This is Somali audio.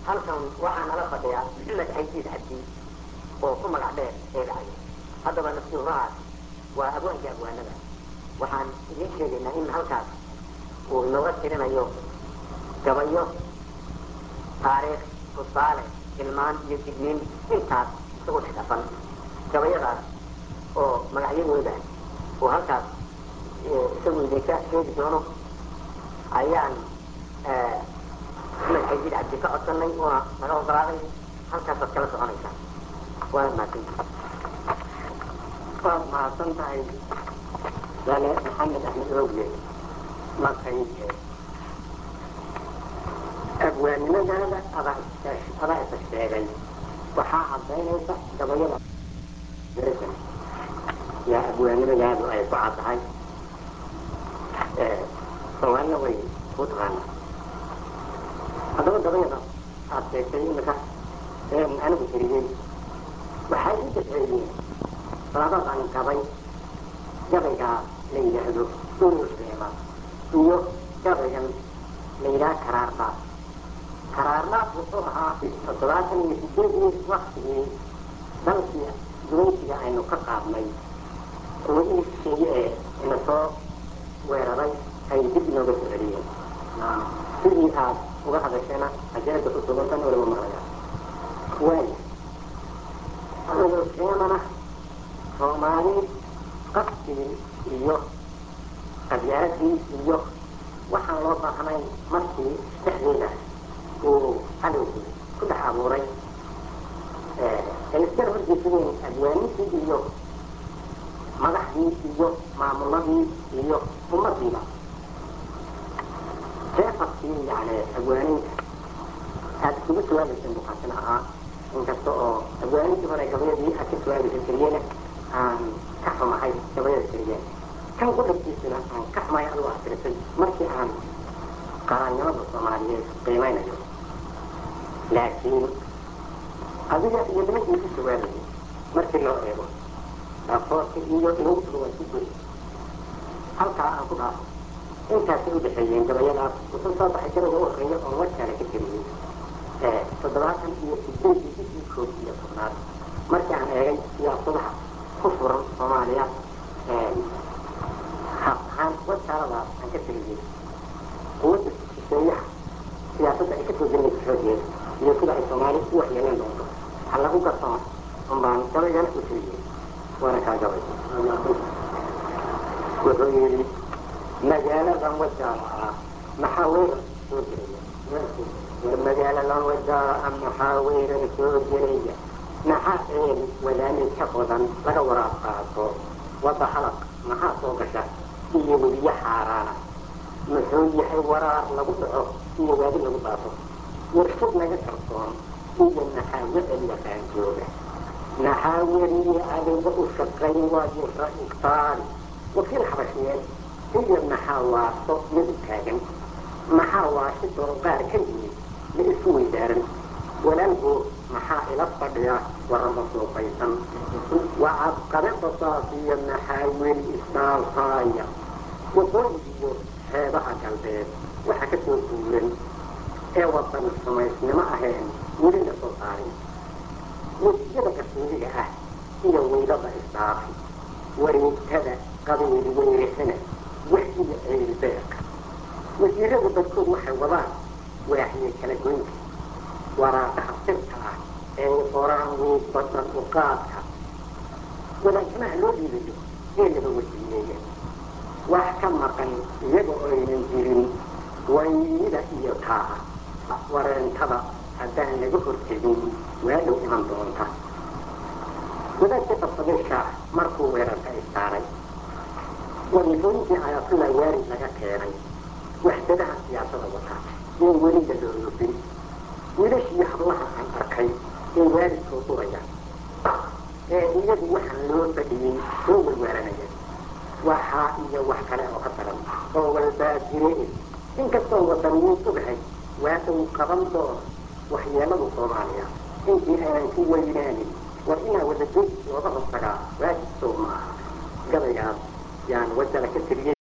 halkan waxaa nala fadhiya maxamed xaydiid cabdi oo ku magac dheer eegacaya haddaba naftiurahaas waa abwaanka abwaanada waxaan idiin sheegaynaa in halkaas uu inooga tirinayo gabayo taariikh tusaale ilmaan iyo digniin intaas isagu dhex dhafan gabayadaas oo magacyadooda oo halkaas isagu idinka sheegi doono ayaan maxamed xaydiid cabdi ka codsanay una naga ogolaaday halkaasaad kala soconaysaa waana mahadsantihi waad mahadsan tahay dale maxamed axmed ogle maqayde abwaannimadaada adaa adaa isa sheegay waxaa cadaynaysa gabayada yaa abwaannimadaadu ay ku caddahay soomaalina way ku taqaanaa haddaba gabayada aad sheegtay imika anigu tiriyey waxay u daceeyeen labadan gabay gabaygaa la yidhaahdo uruseema iyo gabaygan la yidhaha karaardaad karaardaad wuxuu ahaa toddobaatan iyo sideedii waktigii dalkii gumaysiga aynu ka qaadnay quwadihii shisheeye ee ina soo weeraray ay dib inooga soo celiyeen sidii aad uga hadasheena ajeeda ku sugantan waliba maqlayaa waaya uruseemana soomaali qafkii iyo qabyaaladii iyo waxaan loo baahnayn markii dhexdeeda uu cadowgii ku dhex abuuray ay iskala horjeesadeen abwaanintii iyo madaxdii iyo maamuladii iyo ummadiiba jeefafkii yani abwaaninta aada isugu jawaabayseen bukaasina ahaa inkasta oo abwaanintii hore gabayadii aad ka jawaabaysa keliyana aan ka xumahay gabayada keliyeen kan qudhabkiisuna aan ka xumahay adigu aad tirisay markii aan qaranimada soomaaliyeed qiimeynayo laakiin adiga iyo nimankii ku jawaabayay markii loo eego raafoorka iyo inagtuba waa ku goy halkaa aan ku dhaafo intaasay udhexeeyeen gabayadaas wuxuu soo baxay gabayga u horeeya oo warkaale ka tiriyey toddobaatan iyo sideedii bishii koob iyo tobnaad markii aan eegay siyaasadaha ku furan soomaaliya hab ahaan warkaaladaas aan ka tiriyey quwadda shisheeyaha siyaasadda ay ka soo gelinaysa xoogeeda iyo sida ay soomaali u waxyeeleen doonto ha lagu garsoon unbaan gabaygana u tiriyey waana kaa gabay wuxuu yidhi magaaladan wajaala ah maxaa weerar soo gelaya war magaaladan wajaala ah maxaa weerar soo gelaya maxaa eel wadaani ka badan laga waraab qaato wadda halaq maxaa soo gasha iyo weliyo xaaraana muxuu yahay waraar lagu dhaco iyo waadi lagu dhaafo warshad naga qarsoon iyo maxaa wecel yaqaan jooga maxaa weriye adiga u shaqayn waayo ra-istaari wakiil xabashiyeed iyo maxaa waaso madu taagan maxaa waashi dooqaar ka yimid la isu weydaaran walaalgo maxaa ila fadhiya warama suuqaysan wacad qabe basaas iyo maxaa weli istaalfaaya waqooyigiyo xeebaha galbeed waxa ka soo duulan ee wadan xumaysnimo ahayn weli la soo saarin wejiyada qarsoodiga ah iyo weylada isdhaafi wareegtada qabiil weerixina wax iyo ceelbeeq wasiirada dadkood waxay wadaan waaxiye kala goynta waraaqaha sirta ah ee qoraan wiibada uqaadka wadaagamaha loo dhiibayo ee laba wasiileeya wax ka maqan iyaga oynan jirin wayida iyo taaha wareentada haddaan laga hortegin waadhow iman doonta wadaadka qabsadeesha markuu weerarka istaaray wadiifooyinkii ayaatullah waarid laga keenay waxdadaha siyaasada wata in weliga loo loobin wiilashii hablaha aan arkay ee waalidkoo duraya ee iyagu waxaan loo fadhiyey soo warwaaranaya waxaa iyo wax kale oo ka daran oo walbaa jire inkastoo wadaniyiin ogahay waa uu qaban doono waxyeeladu soomaaliya intii aanan ku weynaanin war inaa wadadoy looga hortagaa waajib sow maaha gabaygaas yaan wajala ka tiriyey